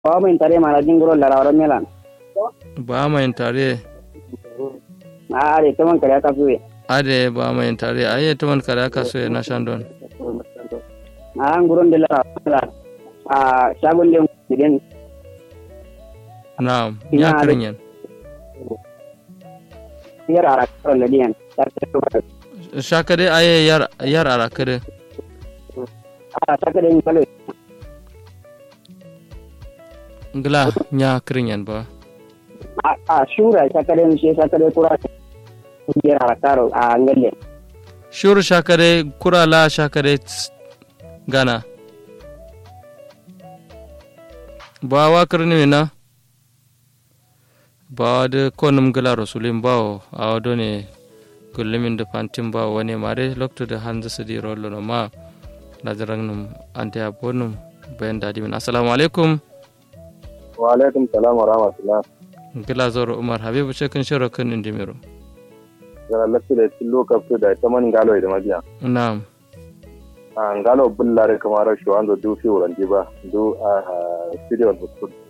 ba mai tare mana jinguro la rawar melan ba mai tare a are to man kare ka suwe ade ba mai tare aye to man kare ka so na shandon a an guron de la a shagon de gidan na'am Ina ya da- kirin yan yar ara karo la diyan ta ta shakade aye yar yar arakade a ta ka de ni kalo ngla nya kirin yan ba a a shura ta ka de ni ta ka de kura yar ara karo a ngalle shur shakade kurala shakade ts- gana ba wa kirni na ba de konum gala rasulin bawo a wado ne gullumin da fantin ba wani mare lokto da hanzu su di rollo no ma na jarang num ante abonum bayan dadi min assalamu alaikum wa alaikum salam wa rahmatullah gila zoro umar habibu cikin shiro kan indimiro gara lafi da cin lokaci da ta man galo da mabiya na'am a galo bullare kamar shi wanda du fi wurin ba du a studio hospital